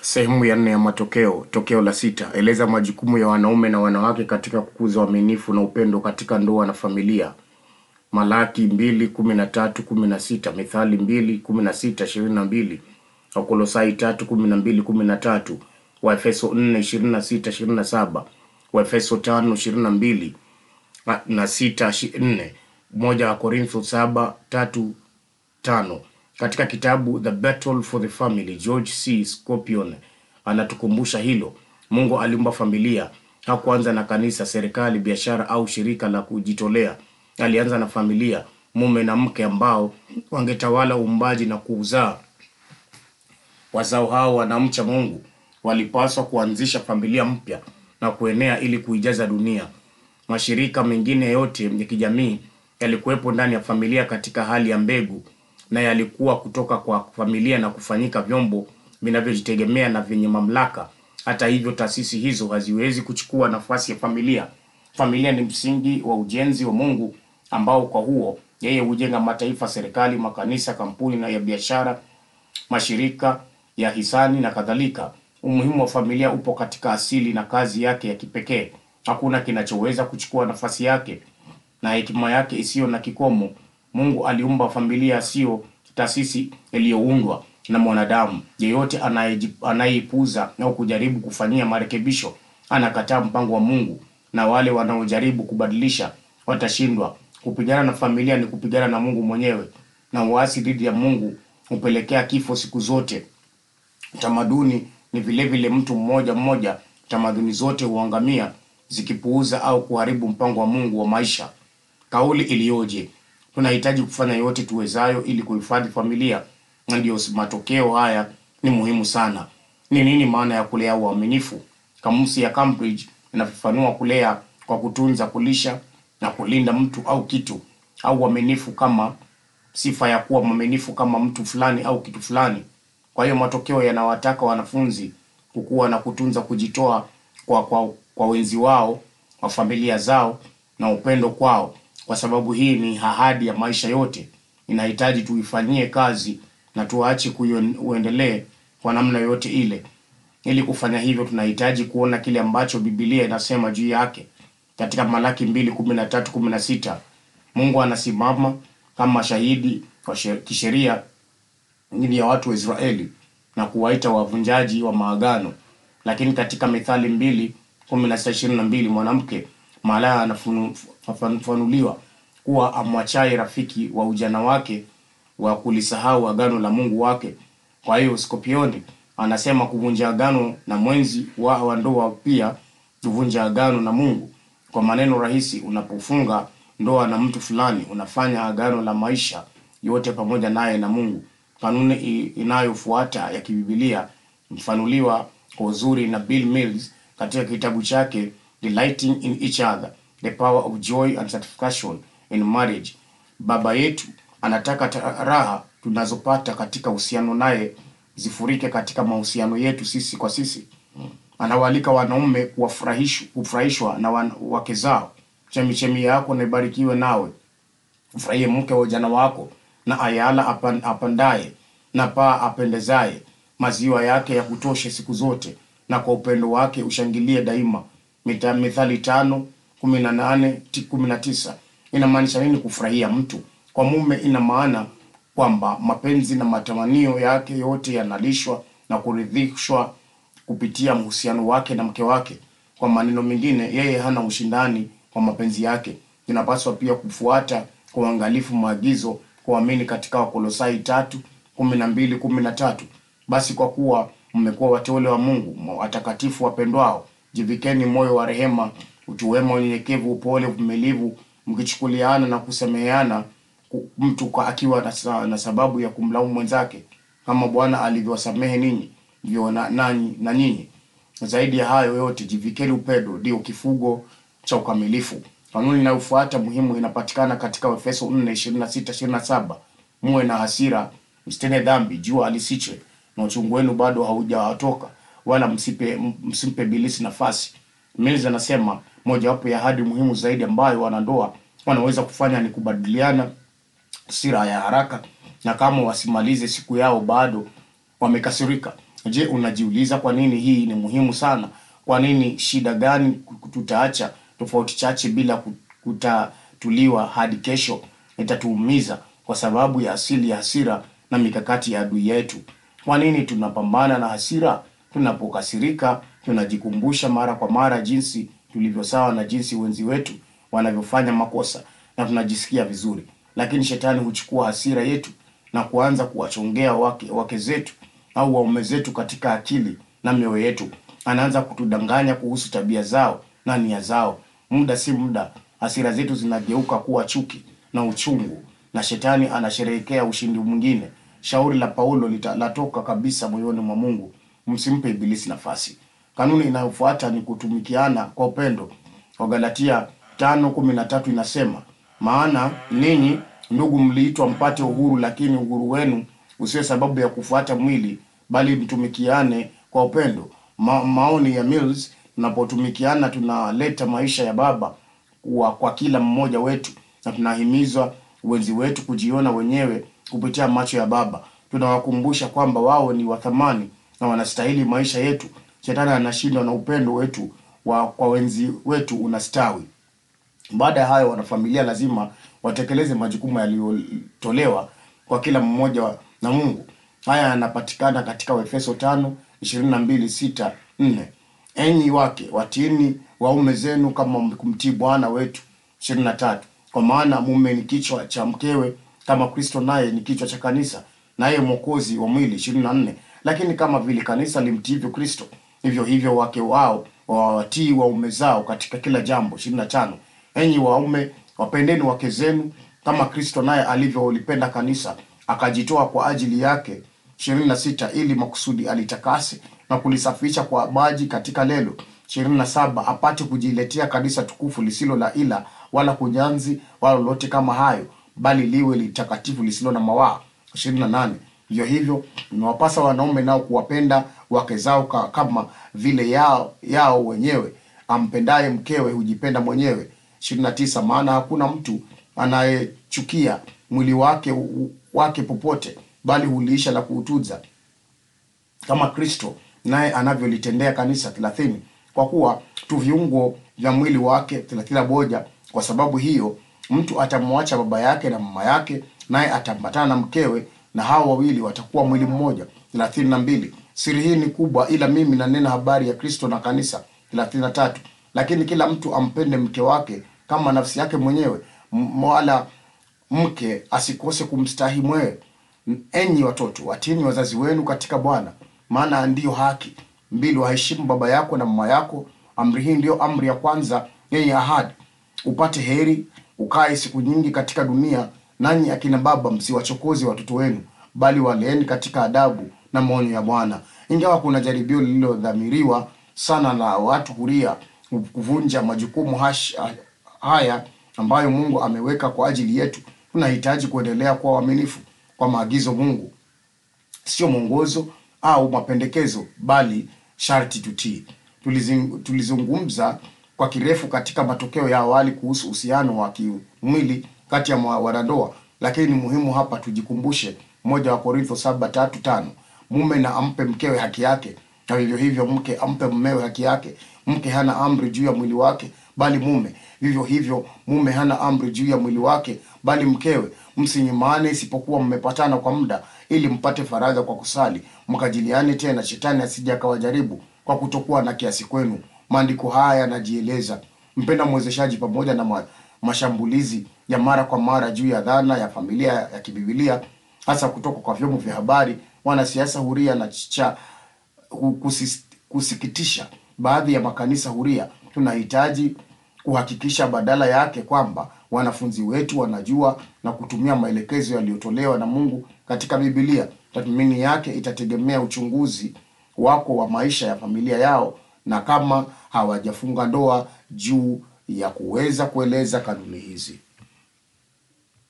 Sehemu ya nne ya matokeo. Tokeo la sita. Eleza majukumu ya wanaume na wanawake katika kukuza uaminifu na upendo katika ndoa na familia. Malaki mbili kumi na tatu kumi na sita Mithali mbili kumi na sita ishirini na mbili Wakolosai tatu kumi na mbili kumi na tatu Waefeso nne ishirini na sita ishirini na saba Waefeso tano ishirini na mbili na sita ishi- nne moja wa Korintho saba tatu tano katika kitabu The Battle for the Family, George C. Scorpion anatukumbusha hilo. Mungu aliumba familia, hakuanza na kanisa, serikali, biashara au shirika la kujitolea. Alianza na familia, mume na mke ambao wangetawala uumbaji na kuuzaa. Wazao hao wanamcha Mungu walipaswa kuanzisha familia mpya na kuenea ili kuijaza dunia. Mashirika mengine yote ya kijamii yalikuwepo ndani ya familia katika hali ya mbegu na yalikuwa kutoka kwa familia na kufanyika vyombo vinavyojitegemea na vyenye mamlaka. Hata hivyo, taasisi hizo haziwezi kuchukua nafasi ya familia. Familia ni msingi wa ujenzi wa Mungu ambao kwa huo yeye hujenga mataifa, serikali, makanisa, kampuni na ya biashara mashirika ya hisani na kadhalika. Umuhimu wa familia upo katika asili na kazi yake ya kipekee. Hakuna kinachoweza kuchukua nafasi yake na hekima yake isiyo na kikomo. Mungu aliumba familia, sio taasisi iliyoundwa na mwanadamu. Yeyote anayeji- anayeipuuza au kujaribu kufanyia marekebisho anakataa mpango wa Mungu, na wale wanaojaribu kubadilisha watashindwa. Kupigana na familia ni kupigana na Mungu mwenyewe, na uasi dhidi ya Mungu hupelekea kifo siku zote. Tamaduni ni vile vile mtu mmoja mmoja. Tamaduni zote huangamia zikipuuza au kuharibu mpango wa Mungu wa maisha. Kauli iliyoje! Tunahitaji kufanya yote tuwezayo ili kuhifadhi familia, na ndio matokeo haya ni muhimu sana. Ni nini maana ya kulea uaminifu? Kamusi ya Cambridge inafafanua kulea kwa kutunza, kulisha na kulinda mtu au kitu, au uaminifu kama sifa ya kuwa mwaminifu kama mtu fulani au kitu fulani. Kwa hiyo matokeo yanawataka wanafunzi kukua na kutunza kujitoa kwa, kwa, kwa wenzi wao wa familia zao na upendo kwao, kwa sababu hii ni ahadi ya maisha yote. Inahitaji tuifanyie kazi na tuache kuiendelee kwa namna yoyote ile. Ili kufanya hivyo, tunahitaji kuona kile ambacho Biblia inasema juu yake katika Malaki mbili kumi na tatu kumi na sita Mungu anasimama kama shahidi wa she- kisheria dhidi ya watu wa Israeli na kuwaita wavunjaji wa maagano. Lakini katika Mithali mbili kumi na sita ishirini na mbili mwanamke malaya anafafanuliwa kuwa amwachaye rafiki wa ujana wake wa kulisahau agano la Mungu wake. Kwa hiyo Skopioni anasema kuvunja agano na mwenzi wa wa ndoa pia kuvunja agano na Mungu. Kwa maneno rahisi, unapofunga ndoa na mtu fulani, unafanya agano la maisha yote pamoja naye na Mungu. Kanuni i- inayofuata ya kibibilia mfanuliwa kwa uzuri na Bill Mills katika kitabu chake Delighting in Each Other, The Power of Joy and Satisfaction in Marriage. Baba yetu anataka ta- raha tunazopata katika uhusiano naye zifurike katika mahusiano yetu sisi kwa sisi. Anawaalika wanaume kuwafurahish- kufurahishwa na wan- wake zao. Chemichemi yako na ibarikiwe nawe mfurahie mke wa ujana wako na ayala apan, apandaye na paa apendezaye maziwa yake ya kutoshe siku zote na kwa upendo wake ushangilie daima Mita, mithali tano kumi na nane ti- kumi na tisa inamaanisha nini kufurahia mtu kwa mume ina maana kwamba mapenzi na matamanio yake yote yanalishwa na kuridhishwa kupitia uhusiano wake na mke wake. Kwa maneno mengine, yeye hana ushindani kwa mapenzi yake. Inapaswa pia kufuata kwa uangalifu maagizo kuamini katika Wakolosai tatu kumi na mbili kumi na tatu. Basi kwa kuwa mmekuwa wateule wa Mungu watakatifu wapendwao, jivikeni moyo wa rehema, utu wema, unyenyekevu, upole, uvumilivu, mkichukuliana na kusameheana ku- mtu kwa akiwa na, sa- na sababu ya kumlaumu mwenzake kama Bwana alivyowasamehe ninyi ndivyo na, nanyi na nyinyi. Zaidi ya hayo yote, jivikeni upendo, ndio kifugo cha ukamilifu. Kanuni inayofuata muhimu inapatikana katika Efeso 4 26 27. Muwe na hasira, msitende dhambi, jua alisiche, na uchungu wenu bado haujawatoka, wala msipe msimpe bilisi nafasi. Mills anasema mojawapo ya ahadi muhimu zaidi ambayo wanandoa wanaweza kufanya ni kubadiliana hasira ya haraka na kama wasimalize siku yao bado wamekasirika. Je, unajiuliza kwa nini hii ni muhimu sana? Kwa nini shida gani tutaacha tofauti chache bila ku- kutatuliwa hadi kesho itatuumiza kwa sababu ya asili ya hasira na mikakati ya adui yetu? Kwa nini tunapambana na hasira? Tunapokasirika tunajikumbusha mara kwa mara jinsi tulivyo sawa na jinsi wenzi wetu wanavyofanya makosa na tunajisikia vizuri, lakini shetani huchukua hasira yetu na kuanza kuwachongea wake, wake zetu au waume zetu katika akili na mioyo yetu. Anaanza kutudanganya kuhusu tabia zao na nia zao. Muda si muda, hasira zetu zinageuka kuwa chuki na uchungu, na shetani anasherehekea ushindi mwingine. Shauri la Paulo lita- latoka kabisa moyoni mwa Mungu, msimpe ibilisi nafasi. Kanuni inayofuata ni kutumikiana kwa upendo. Wagalatia tano kumi na tatu inasema maana ninyi ndugu, mliitwa mpate uhuru, lakini uhuru wenu usiwe sababu ya kufuata mwili, bali mtumikiane kwa upendo. Ma, maoni ya Mills, tunapotumikiana tunaleta maisha ya Baba kwa, kwa kila mmoja wetu, na tunahimizwa wenzi wetu kujiona wenyewe kupitia macho ya Baba. Tunawakumbusha kwamba wao ni wa thamani na wanastahili maisha yetu. Shetani anashindwa na upendo wetu wa kwa wenzi wetu unastawi. Baada ya hayo, wanafamilia lazima watekeleze majukumu yaliyotolewa kwa kila mmoja wa- na Mungu. Haya yanapatikana katika Waefeso tano ishirini na mbili sita nne enyi wake watiini waume zenu kama kumtii Bwana wetu. ishirini na tatu kwa maana mume ni kichwa cha mkewe kama Kristo naye ni kichwa cha kanisa, naye mwokozi wa mwili. ishirini na nne lakini kama vile kanisa limtiivyo Kristo, hivyo hivyo wake wao wawatii waume zao katika kila jambo. ishirini na tano enyi waume wapendeni wake zenu kama Kristo naye alivyolipenda kanisa akajitoa kwa ajili yake. ishirini na sita ili makusudi alitakase na kulisafisha kwa maji katika lelo. ishirini na saba apate kujiletea kanisa tukufu lisilo la ila wala kunyanzi wala lolote kama hayo, bali liwe litakatifu lisilo na mawaa. ishirini na nane hivyo hivyo imewapasa wanaume nao kuwapenda wake zao ka, kama vile yao, yao wenyewe. Ampendaye mkewe hujipenda mwenyewe. ishirini na tisa maana hakuna mtu anayechukia mwili wake wake popote, bali huliisha na kuutunza kama Kristo naye anavyolitendea kanisa. thelathini kwa kuwa tu viungo vya mwili wake. thelathini na moja kwa sababu hiyo mtu atamwacha baba yake na mama yake, naye ataambatana na mkewe, na hao wawili watakuwa mwili mmoja. thelathini na mbili siri hii ni kubwa, ila mimi nanena habari ya Kristo na kanisa. thelathini na tatu lakini kila mtu ampende mke wake kama nafsi yake mwenyewe, m- wala mke asikose kumstahi mwewe. Enyi watoto, watiini wazazi wenu katika Bwana, maana ndiyo haki. mbili waheshimu baba yako na mama yako. Amri hii ndiyo amri ya kwanza yenye ahadi, upate heri, ukae siku nyingi katika dunia. Nanyi akina baba, msiwachokoze watoto wenu, bali waleeni katika adabu na maonyo ya Bwana. Ingawa kuna jaribio lililodhamiriwa sana na watu huria kuvunja majukumu hash, haya ambayo Mungu ameweka kwa ajili yetu, tunahitaji kuendelea kuwa waaminifu kwa maagizo Mungu, sio mwongozo au mapendekezo, bali sharti tutii. Tulizing- Tulizungumza kwa kirefu katika matokeo ya awali kuhusu uhusiano wa kimwili kati ya mwa- wanandoa, lakini ni muhimu hapa tujikumbushe moja wa Korintho saba tatu tano mume na ampe mkewe haki yake, na vivyo hivyo mke ampe mumewe haki yake. Mke hana amri juu ya mwili wake, bali mume. Vivyo hivyo mume hana amri juu ya mwili wake, bali mkewe. Msinyimane isipokuwa mmepatana kwa muda, ili mpate faraja kwa kusali, mkajiliane tena, shetani asije akawajaribu kwa kutokuwa na kiasi kwenu. Maandiko haya yanajieleza mpenda mwezeshaji pamoja na ma, mashambulizi ya mara kwa mara juu ya dhana ya familia ya kibibilia hasa kutoka kwa vyombo vya habari, wanasiasa huria na cha kusis, kusikitisha baadhi ya makanisa huria. Tunahitaji kuhakikisha badala yake kwamba wanafunzi wetu wanajua na kutumia maelekezo yaliyotolewa na Mungu katika Biblia. Tathmini yake itategemea uchunguzi wako wa maisha ya familia yao na kama hawajafunga ndoa juu ya kuweza kueleza kanuni hizi.